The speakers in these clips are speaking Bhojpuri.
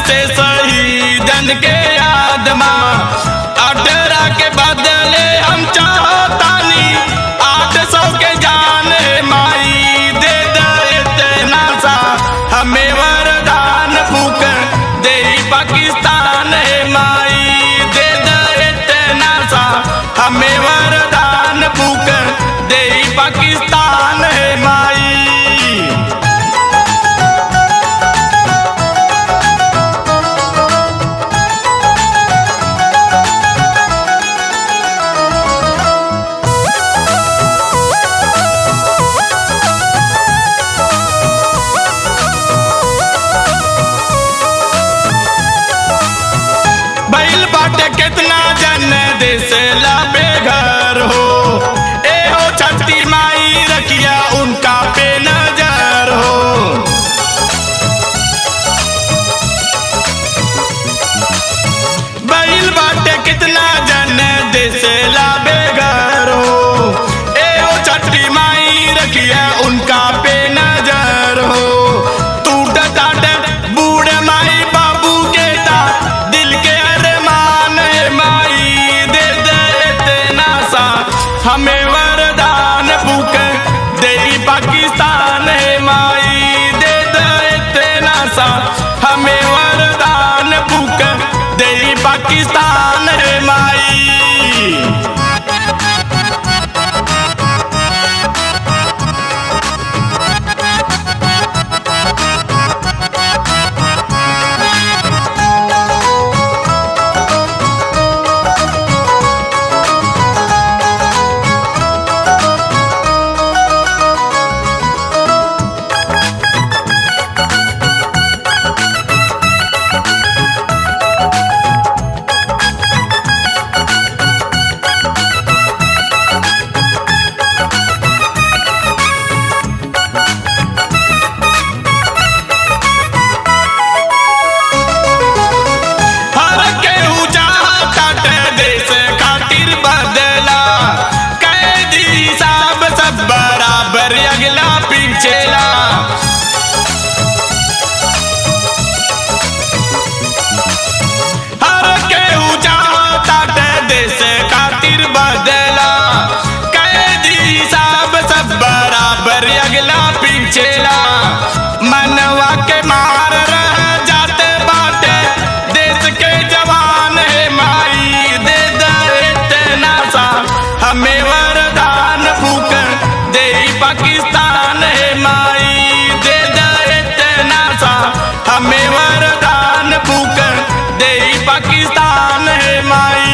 से शहीदन के याद माँ अठारह के बदले हम चाहतानी आठ सौ के जान है माई दे दे इतना सा हमें वरदान फूक दे पाकिस्तान है माई दे दे इतना सा हमें वरदान फूक दे पाकिस्तान है माई बैल बाटे कितना जन देश लाबे घर हो ए हो छठी माई रखिया उनका पे नजर हो बैल बाटे कितना जन देश लाबे घर हो ए हो छठी माई रखिया उनका पे नजर हो टूट टाट बूढ़ माई बाबू के ता दिल के अरमान है माई दे दे इतना सा हमें वरदान फूक दे पाकिस्तान है माई दे दे इतना सा हमें वरदान फूक दे पाकिस्तान है माई हर केहू चाहत देश खातिर बदला कैदी साहब सब बराबर अगला पीछेला हर केहू चाहत देश खातिर बदला कैदी साहब सब बराबर अगला पीछेला मनवा के मार रह जाते बाटे देश के जवान है माई दे दे इतना सा हमें वरदान फूक दे पाकिस्तान है माई दे दे इतना सा हमें वरदान फूक दे पाकिस्तान है माई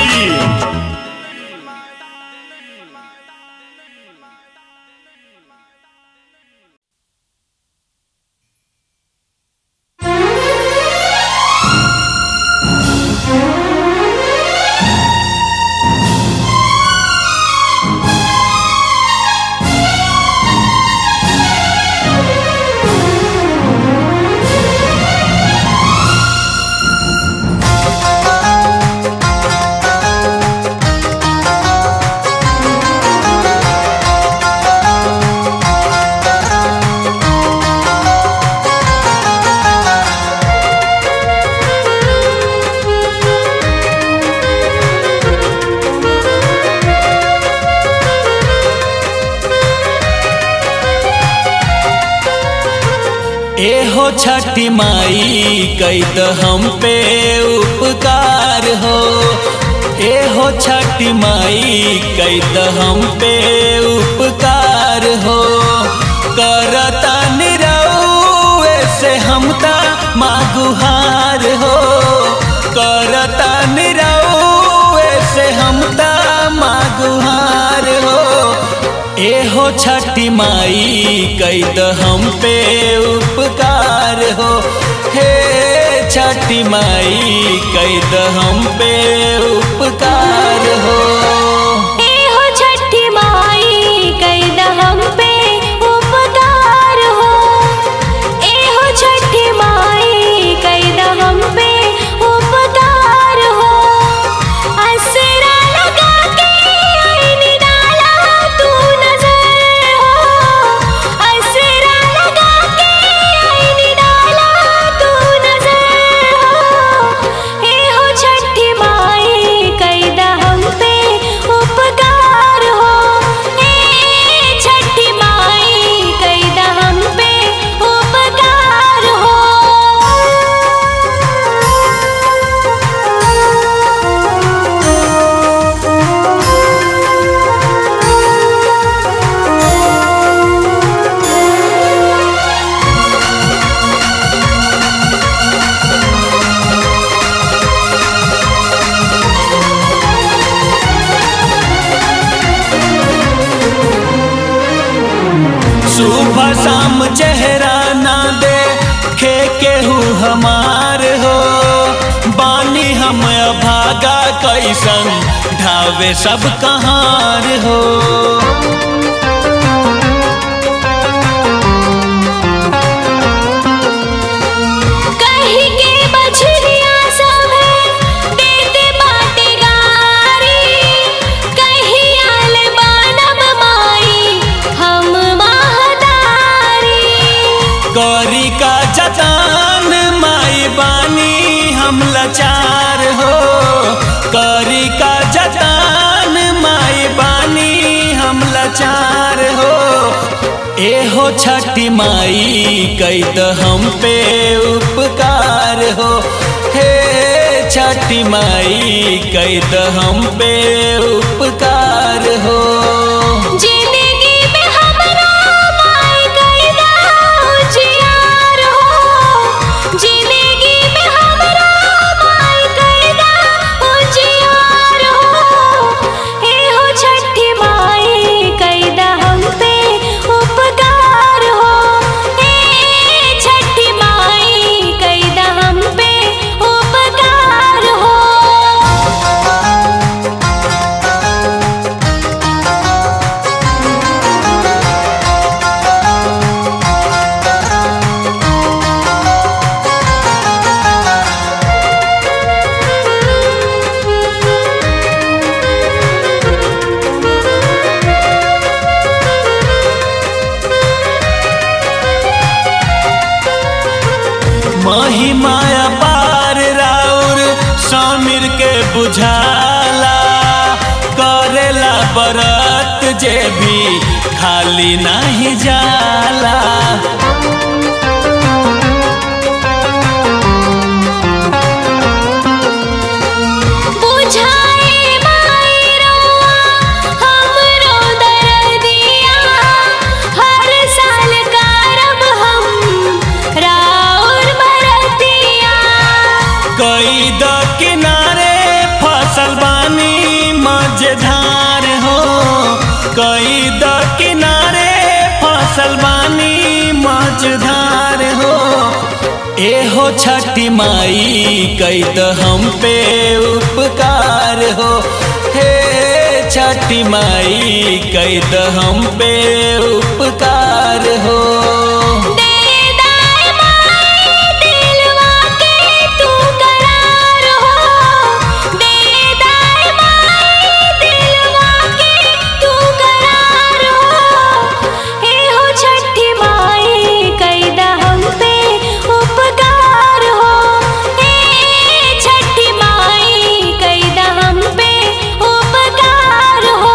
एहो छठी माई कैद हम पे उपकार हो एहो छठी माई कैद हम पे उपकार हो करता निरौए से हम ता मागुहार हो करता निरौए से हम ता मागुहार हो एहो छठी माई कैद हम पे उपकार हो हे छठी माई कैद हम पे उपकार हो ए हो छठी माई कैद हम पे उपकार हो ए हो छठी माई कैद हम पे उपकार हो असरा लगा के आईनी डाला तू नजर हो असरा लगा के आईनी डाला तू नजर सुहागा कैसन ढावे सब कहार हो कहीं के बछड़िया सब देते बाटे गारी कहीं आल बानम माई हम महदारी करी का जतान माई बानी हम लाचार हो करी का जतान माई बानी हम लाचार हो एहो छठी माई कैद हम पे उपकार हो हे छठी माई कैद हम पे उपकार हो जिंदगी में हमरा माई कैदा उजियार हो जिंदगी में हमरा माई कैदा उजियार हो एहो छठी माई कैदा हम पे उपकार हो ए छठी माई कैदा हम पे उपकार हो महिमाया पार राउर समीर के बुझाला करेला बरत जे भी खाली नहीं जाला बुझाए माई रउआ हमरो दर्दिया हर साल करब हम राउर बरतिया कई द किनारे फसल बानी मजेदार हो कई द किनारे फसल बानी मजेदार हो एहो छठी माई कई द हम पे उपकार हो हे छठी माई कई द हम पे उपकार हो दे दाए माई दिलवा के तू करार हो दे दाए माई दिलवा के तू करार हो एहो छठी माई कैदा हम पे उपकार हो ए छठी माई कैदा हम पे उपकार हो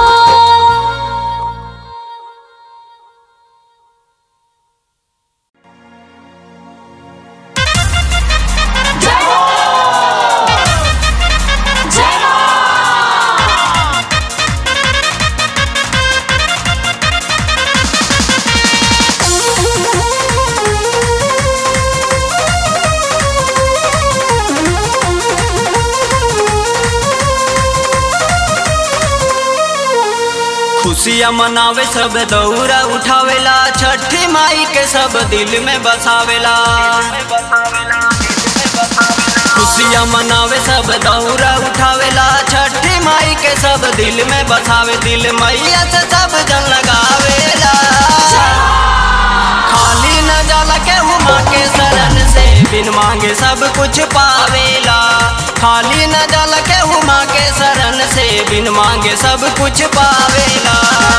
खुशियाँ मनावे सब दौरा उठावेला छठी माई के सब दिल में बसावेला खुशियाँ मनावे सब दौरा उठावेला छठी माई के सब दिल में बसावे दिल मैया से सब जन लगावेला खाली न जाला के हुमा के शरण से बिन मांगे सब कुछ पावेला खाली न जाला के हुमा के शरण से बिन मांगे सब कुछ पावेला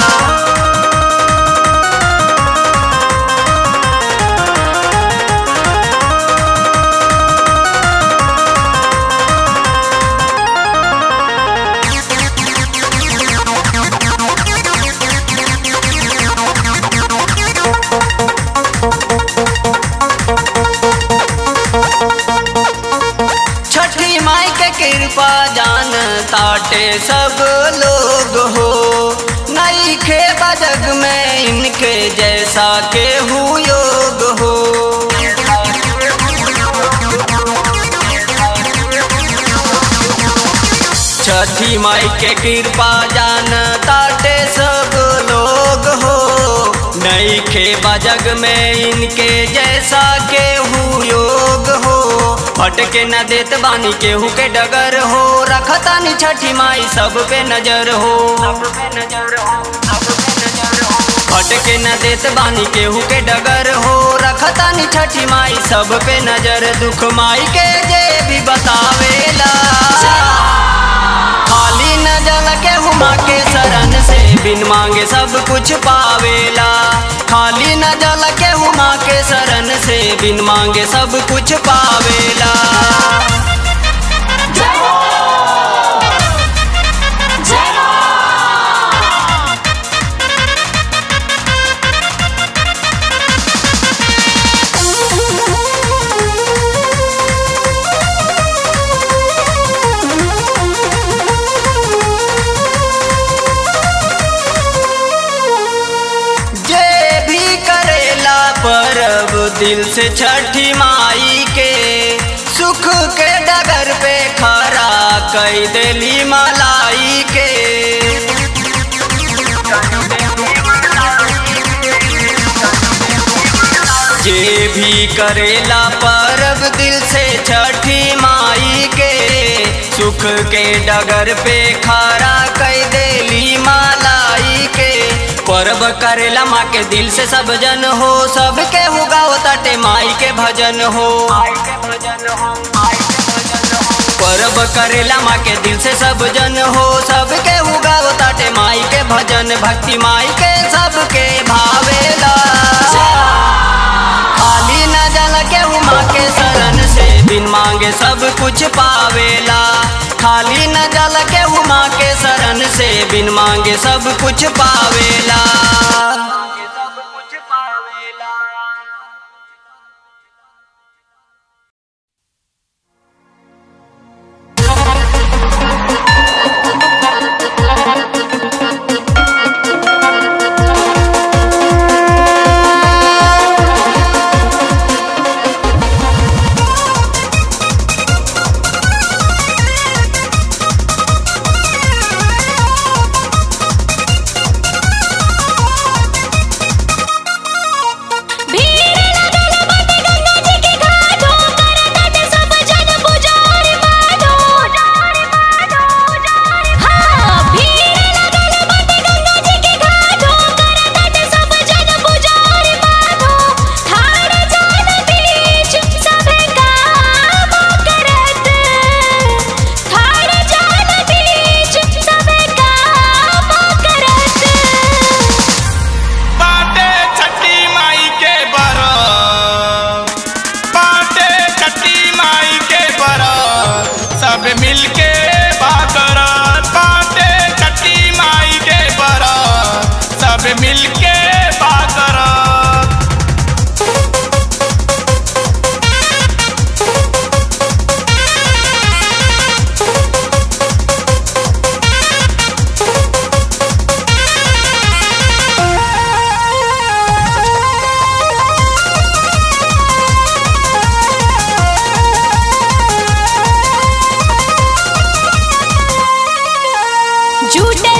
छठी माई के कृपा जान ताटे सब लोग हो नई खे बजग में इनके जैसा के हु योग हो छठी माई के कृपा जान ताटे सब लोग हो नईखे बजग में इनके जैसा केहू योग हो भटके न देत बानी केहू के डगर हो रखतानी छठी माई सब पे नजर हो भटके न देत बानी केहू के डगर हो रखतानी छठी माई सब पे नजर दुख माई के जे भी बतावेला खाली न जल के हुमा के शरण से बिन मांगे सब कुछ पावेला खाली न जल के हुमा के शरण से बिन मांगे सब कुछ पावेला जे भी करेला परब दिल से छठी माई के सुख के डगर पे खरा कई देली मलाई के जे भी करेला परब दिल से छठी माई के सुख के डगर पे खरा कई देली मालाई के परब करेला माँ के दिल से सब जन हो सबके हुगाओ तटे माई के भजन हो परब करेला माँ के दिल से सब जन हो सबके हुगाओ ताटे माई के भजन भक्ति माई के सबके भावेला खाली न जल के हुमा के शरण से बिन मांगे सब कुछ पावेला खाली न जल के हुमा के शरण से बिन मांगे सब कुछ पावेला झूठे